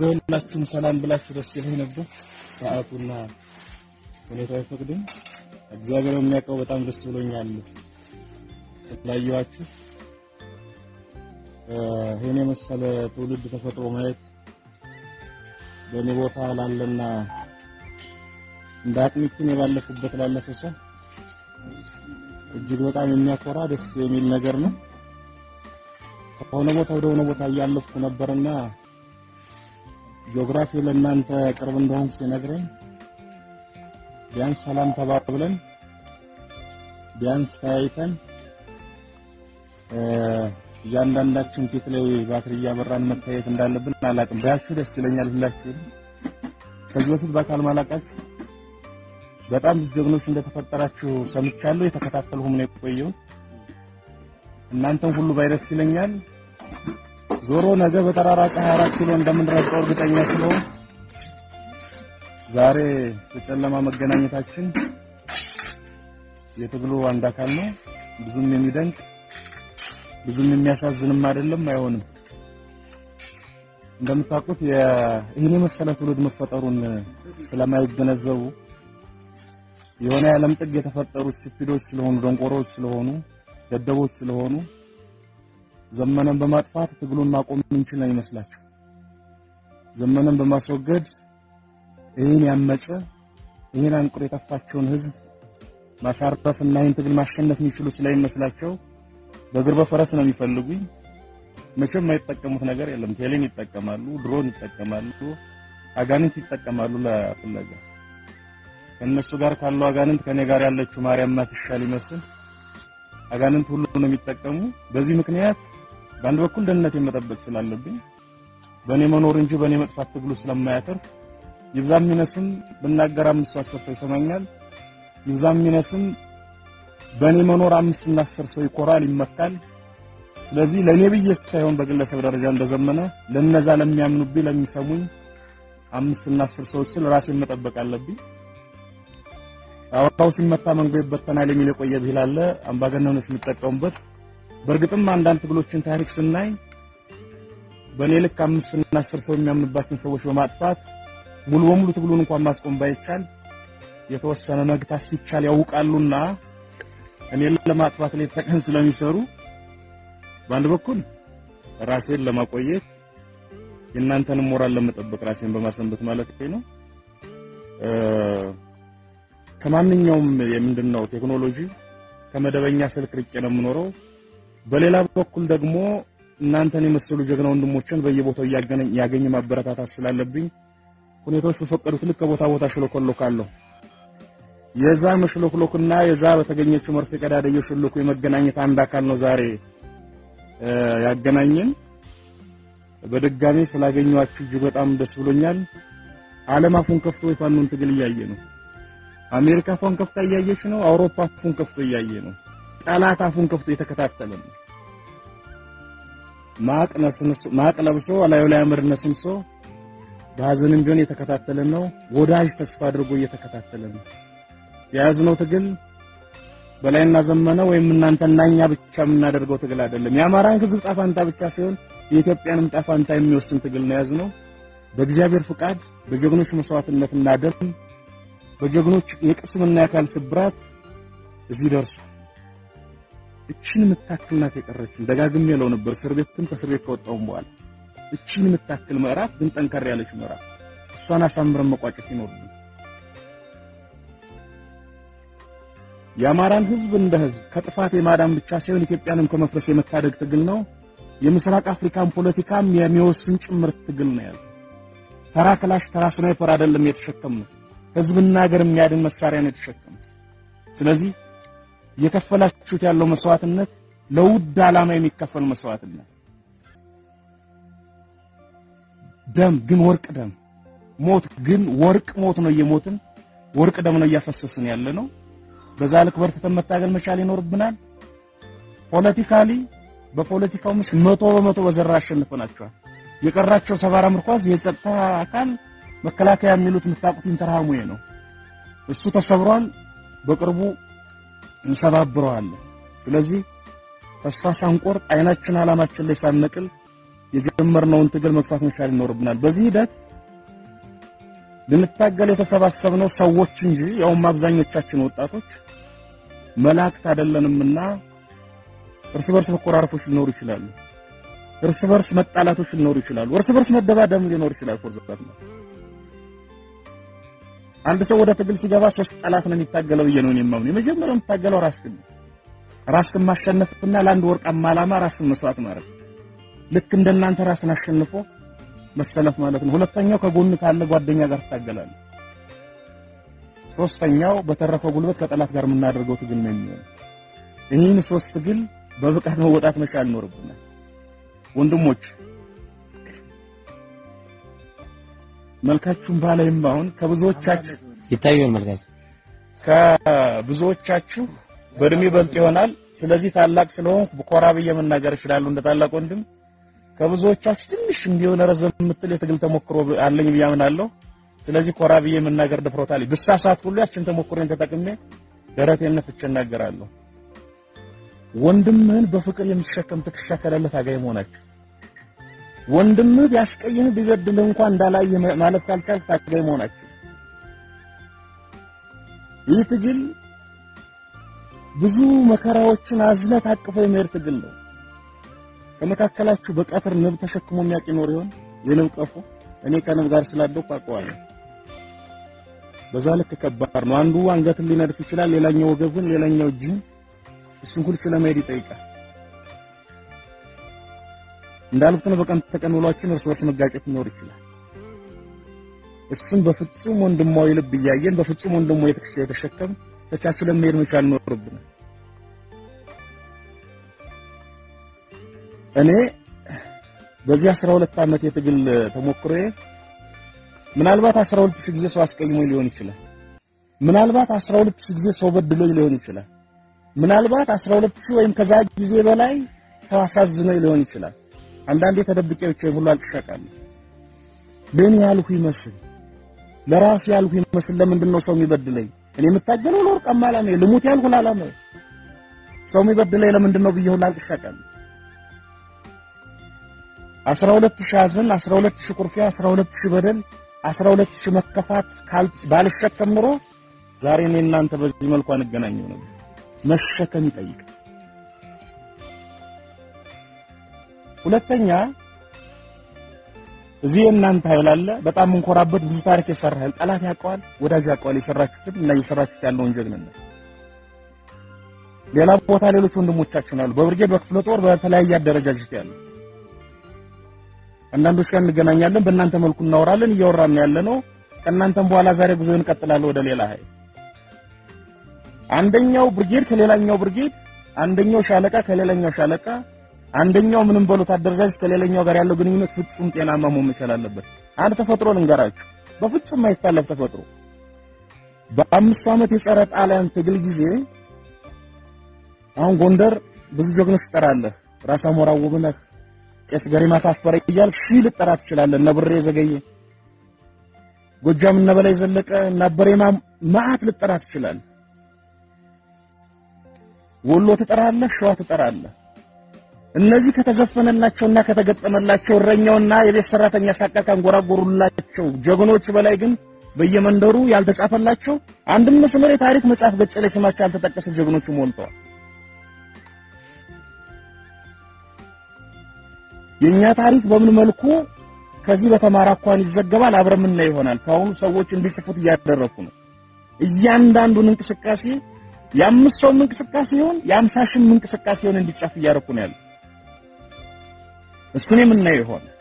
ለሁላችሁም ሰላም ብላችሁ ደስ ይለኝ ነበር። ሰዓቱና ሁኔታው አይፈቅድም። እግዚአብሔር የሚያውቀው በጣም ደስ ብሎኛል ስላየኋችሁ። ይሄን የመሰለ ትውልድ ተፈጥሮ ማየት በእኔ ቦታ ላለና እንደ አቅሚችን የባለፉበት ላለፈ ሰው እጅግ በጣም የሚያኮራ ደስ የሚል ነገር ነው። ከሆነ ቦታ ወደ ሆነ ቦታ እያለፍኩ ነበርና ጂኦግራፊው ለእናንተ ቅርብ እንደሆንኩ ሲነግረኝ ቢያንስ ሰላም ተባብለን ቢያንስ ተያይተን እያንዳንዳችን ፊት ላይ ባትሪ እያበራን መታየት እንዳለብን አላውቅም። ባያችሁ ደስ ይለኛል። ሁላችሁ ከዚህ በፊት በአካል ማላውቃችሁ በጣም ብዙ ጀግኖች እንደተፈጠራችሁ ሰምቻለሁ። የተከታተልሁም ነው የቆየሁት። እናንተም ሁሉ ባይደስ ይለኛል። ዞሮ ነገ በጠራራ ፀሐይ አራት ኪሎ እንደምንረግጠው እርግጠኛ ስለሆን ዛሬ በጨለማ መገናኘታችን የትግሉ አንድ አካል ነው። ብዙም የሚደንቅ ብዙም የሚያሳዝንም አይደለም፣ አይሆንም። እንደምታውቁት ይህን የመሰለ ትውልድ መፈጠሩን ስለማይገነዘቡ የሆነ የዓለም ጥግ የተፈጠሩ ስፒዶች ስለሆኑ ደንቆሮች ስለሆኑ ደደቦች ስለሆኑ ዘመነን በማጥፋት ትግሉን ማቆም የምንችል ነው ይመስላችሁ። ዘመነን በማስወገድ ይህን ያመፀ ይህን አንቁር የጠፋቸውን ህዝብ ማሳረፍና ይህን ትግል ማሸነፍ የሚችሉ ስለሚመስላቸው በእግር በፈረስ ነው የሚፈልጉኝ። መቼም የማይጠቀሙት ነገር የለም። ቴሌን ይጠቀማሉ፣ ድሮን ይጠቀማሉ፣ አጋንንት ይጠቀማሉ ለፍለጋ ከእነሱ ጋር ካለው አጋንንት ከኔ ጋር ያለችው ማርያም ማትሻል ይመስል አጋንንት ሁሉ ነው የሚጠቀሙ። በዚህ ምክንያት በአንድ በኩል ደህንነቴን መጠበቅ ስላለብኝ በእኔ መኖር እንጂ በእኔ መጥፋት ትግሉ ስለማያተርፍ ይብዛም ይነስም ብናገር አምስት አስር ሰው ይሰማኛል። ይብዛም ይነስም በእኔ መኖር አምስት እና አስር ሰው ይኮራል፣ ይመካል። ስለዚህ ለእኔ ብዬ ሳይሆን በግለሰብ ደረጃ እንደዘመነ ለነዛ ለሚያምኑብኝ ለሚሰሙኝ አምስት እና አስር ሰዎችን ራሴን መጠበቅ አለብኝ። አውራው ሲመታ መንጎ ይበተናል የሚል የቆየ ብሂል አለ። አምባገነኖች የሚጠቀሙበት። በእርግጥም አንዳንድ ትግሎችን ታሪክ ስናይ በእኔ ልክ አምስት እና አስር ሰው የሚያምንባቸውን ሰዎች በማጥፋት ሙሉ በሙሉ ትግሉን እንኳን ማስቆም ባይቻል የተወሰነ መግታት ሲቻል ያውቃሉና እኔን ለማጥፋት ላይ ተቀን ስለሚሰሩ በአንድ በኩል ራሴን ለማቆየት የእናንተንም ሞራል ለመጠበቅ ራሴን በማሰንበት ማለት ነው። ከማንኛውም የምንድነው ቴክኖሎጂ ከመደበኛ ስልክ ርቄ ነው የምኖረው። በሌላ በኩል ደግሞ እናንተን የመሰሉ ጀግና ወንድሞችን በየቦታው እያገኘ ያገኘ ማበረታታት ስላለብኝ ሁኔታዎች በፈቀዱት ልክ ከቦታ ቦታ ሽሎኮሎካለሁ። የዛ መሽሎክሎክና የዛ በተገኘችው መርፌ ቀዳዳ እየሾለኩ የመገናኘት አንድ አካል ነው ዛሬ ያገናኘን። በድጋሚ ስላገኘኋችሁ እጅግ በጣም ደስ ብሎኛል። ዓለም አፉን ከፍቶ የፋኖን ትግል እያየ ነው። አሜሪካ አፉን ከፍታ እያየች ነው። አውሮፓ አፉን ከፍቶ እያየ ነው። ጠላት አፉን ከፍቶ እየተከታተለ ነው። ማቅ ነስንሶ ማቅ ለብሶ አላዩ ላይ አመድ ነስንሶ በሀዘንም ቢሆን እየተከታተለ ነው። ወዳጅ ተስፋ አድርጎ እየተከታተለ ነው። የያዝነው ትግል በላይና ዘመነ ወይም እናንተና እኛ ብቻ የምናደርገው ትግል አይደለም። የአማራን ሕዝብ ጣፋንታ ብቻ ሳይሆን የኢትዮጵያንም ጣፋንታ የሚወስን ትግል ነው የያዝነው። በእግዚአብሔር ፍቃድ በጀግኖች መስዋዕትነትና ደም በጀግኖች የቅስምና የአካል ስብራት እዚህ ደርሷል። እቺን የምታክል ናት የቀረችን። ደጋግሜ እለው ነበር እስር ቤትም ከእስር ቤት ከወጣሁም በኋላ እቺን የምታክል ምዕራፍ ግን ጠንከር ያለች ምዕራፍ እሷን አሳምረን መቋጨት ይኖርብን። የአማራን ህዝብ እንደ ህዝብ ከጥፋት የማዳን ብቻ ሳይሆን ኢትዮጵያንም ከመፍረስ የመታደግ ትግል ነው። የምስራቅ አፍሪካን ፖለቲካም የሚወስን ጭምር ትግል ነው ያዘ። ተራ ክላሽ፣ ተራ ስናይፐር አይደለም የተሸከምነው፣ ህዝብና ሀገር የሚያድን መሳሪያ ነው የተሸከምነው። ስለዚህ እየከፈላችሁት ያለው መስዋዕትነት ለውድ ዓላማ የሚከፈል መስዋዕትነት ደም ግን ወርቅ ደም ሞት ግን ወርቅ ሞት ነው እየሞትን ወርቅ ደም ነው እያፈሰስን ያለ ነው። በዛ ልክ በርትተን መታገል መቻል ይኖርብናል። ፖለቲካሊ በፖለቲካው ምስ መቶ በመቶ በዘራ አሸንፈናቸዋል። የቀራቸው ሰባራ ምርኳዝ የጸጥታ አካል መከላከያ የሚሉት የምታውቁት ኢንተርሃሙዬ ነው። እሱ ተሰብሯል። በቅርቡ እንሰባብረዋለን። ስለዚህ ተስፋ ሳንቆርጥ አይናችን አላማችን ላይ ሳንነቅል የጀመርነውን ትግል መግፋት መቻል ይኖርብናል። በዚህ ሂደት ልንታገል የተሰባሰብነው ሰዎች እንጂ ያውም አብዛኞቻችን ወጣቶች መላእክት አይደለንምና እርስ በርስ መቆራረፎች ሊኖሩ ይችላሉ። እርስ በርስ መጣላቶች ሊኖሩ ይችላሉ። እርስ በርስ መደባደም ሊኖር ይችላል። ፎርዛት ነው። አንድ ሰው ወደ ትግል ሲገባ ሶስት ጠላት ነው የሚታገለው ብዬ ነው የማምነው። የመጀመሪያው የሚታገለው ራስን ነው። ራስን ማሸነፍና ለአንድ ወርቃማ ዓላማ ራስን መስዋዕት ማድረግ ልክ እንደናንተ ራስን አሸንፎ መሰለፍ ማለት ነው። ሁለተኛው ከጎን ካለ ጓደኛ ጋር ትታገላለህ። ሶስተኛው በተረፈ ጉልበት ከጠላት ጋር የምናደርገው ትግል ነው የሚሆነው። ይህን ሶስት ትግል በብቃት መወጣት መቻል ይኖርብናል። ወንድሞች መልካችሁን ባላይም አሁን ከብዙዎቻችሁ ይታያል መልካችሁ ከብዙዎቻችሁ በእድሜ በልጥ ይሆናል። ስለዚህ ታላቅ ስለሆንኩ ኮራ ብዬ መናገር እችላለሁ እንደ ታላቅ ወንድም። ከብዙዎቻችሁ ትንሽ እንዲሆነ ረዘም የምትል የትግል ተሞክሮ አለኝ ብዬ አምናለሁ። ስለዚህ ኮራ ብዬ መናገር ድፍረት አለኝ። ብሳሳት ሁሉ ያችን ተሞክሮን ተጠቅሜ ደረቴን ነፍቼ እናገራለሁ። ወንድምህን በፍቅር የሚሸከም ትከሻ ከሌለ ታጋይ መሆናችሁ ወንድምህ ቢያስቀይምህ ቢበድልህ እንኳን እንዳላየ ማለት ካልቻልክ ታጋይ መሆናችሁ ይህ ትግል ብዙ መከራዎችን አዝለህ ታቅፎ የሚሄድ ትግል ነው። ከመካከላችሁ በቀትር ንብ ተሸክሞ የሚያውቅ ይኖር ይሆን? የንብ ቀፎ እኔ ከንብ ጋር ስላደኩ አውቀዋለሁ። በዛ ልክ ከባድ ነው። አንዱ አንገትን ሊነድፍ ይችላል፣ ሌላኛው ወገብን፣ ሌላኛው እጅን። እሱን ሁሉ ስለመሄድ ይጠይቃል። እንዳልኩት ነው። በቀን ተቀን ውሏችን እርስ በርስ መጋጨት ሊኖር ይችላል። እሱን በፍጹም ወንድማዊ ልብ እያየን በፍጹም ወንድማዊ ትከሻ የተሸከም ተቻችለን መሄድ መቻል ይኖርብናል። እኔ በዚህ 12 ዓመት የትግል ተሞክሮዬ ምናልባት 12 ሺህ ጊዜ ሰው አስቀይሞኝ ሊሆን ይችላል። ምናልባት 12 ሺህ ጊዜ ሰው በድሎኝ ሊሆን ይችላል። ምናልባት 12 ሺህ ወይም ከዛ ጊዜ በላይ ሰው አሳዝኖኝ ሊሆን ይችላል። አንዳንዴ ተደብቄ ብቻ ሁሉ አልቅሻቃለሁ። ለኔ ያልሁ ይመስል ለራሴ ያልሁ ይመስል ለምንድን ነው ሰው የሚበድለኝ? እኔ የምታገለው ለወርቃማ ዓላማዬ ልሙት ያልሁ ለዓላማዬ ሰው የሚበድለኝ ለምንድን ነው ብዬ ሁሉ አልቅሻቃለሁ። 12 ሺህ ሐዘን፣ 12 ሺህ ኩርፊያ፣ 12 ሺህ በደል፣ 12 ሺህ መከፋት ባልሸከም ኑሮ ዛሬ እኔ እናንተ በዚህ መልኩ አንገናኘው ነበር። መሸከም ይጠይቃል። ሁለተኛ እዚህ የእናንተ ኃይል አለ። በጣም እንኮራበት ብዙ ታሪክ የሰራ ኃይል ጠላት ያውቀዋል፣ ወዳጅ ያውቀዋል። የሰራችሁትን እና እየሰራችሁት ያለውን ጀግንነት ሌላ ቦታ ሌሎች ወንድሞቻችን አሉ፣ በብርጌድ በክፍለ ጦር በተለያየ አደረጃጀት ያሉ አንዳንዶች ጋር እንገናኛለን። በእናንተ መልኩ እናወራለን፣ እያወራን ያለ ነው። ከእናንተም በኋላ ዛሬ ጉዞ እንቀጥላለን ወደ ሌላ ኃይል። አንደኛው ብርጌድ ከሌላኛው ብርጌድ፣ አንደኛው ሻለቃ ከሌላኛው ሻለቃ አንደኛው ምንም በሉት አደረጃጀት ከሌላኛው ጋር ያለው ግንኙነት ፍጹም ጤናማ መሆን መቻል አለበት። አንድ ተፈጥሮ ልንገራችሁ፣ በፍጹም የማይታለፍ ተፈጥሮ። በአምስቱ ዓመት የጸረ ጣሊያን ትግል ጊዜ አሁን ጎንደር ብዙ ጀግኖች ትጠራለህ። ራስ አሞራ ውብነህ፣ ቄስ ገሪማ ታፈረ እያልክ ሺህ ልጠራ ትችላለህ። እነ ብሬ ዘገየ፣ ጎጃም እነ በላይ ዘለቀ፣ እነ አበሬማ መዓት ልጠራ ትችላለህ። ወሎ ትጠራለህ፣ ሸዋ ትጠራለህ። እነዚህ ከተዘፈነላቸውና ከተገጠመላቸው እረኛውና የቤት ሰራተኛ ሳቃ ካንጎራጎሩላቸው ጀግኖች በላይ ግን በየመንደሩ ያልተጻፈላቸው አንድም መስመር የታሪክ መጽሐፍ ገጽ ላይ ስማቸው ያልተጠቀሰ ጀግኖች ሞልተዋል። የኛ ታሪክ በምን መልኩ ከዚህ በተማረ አኳን ይዘገባል አብረን የምናየው ይሆናል። ከአሁኑ ሰዎች እንዲጽፉት እያደረኩ ነው። እያንዳንዱን እንቅስቃሴ የአምስት ሰውም እንቅስቃሴ ይሁን የአምሳ ሺህም እንቅስቃሴ ይሁን እንዲጻፍ እያደረኩ ነው ያለው። እሱን የምናየው ይሆናል።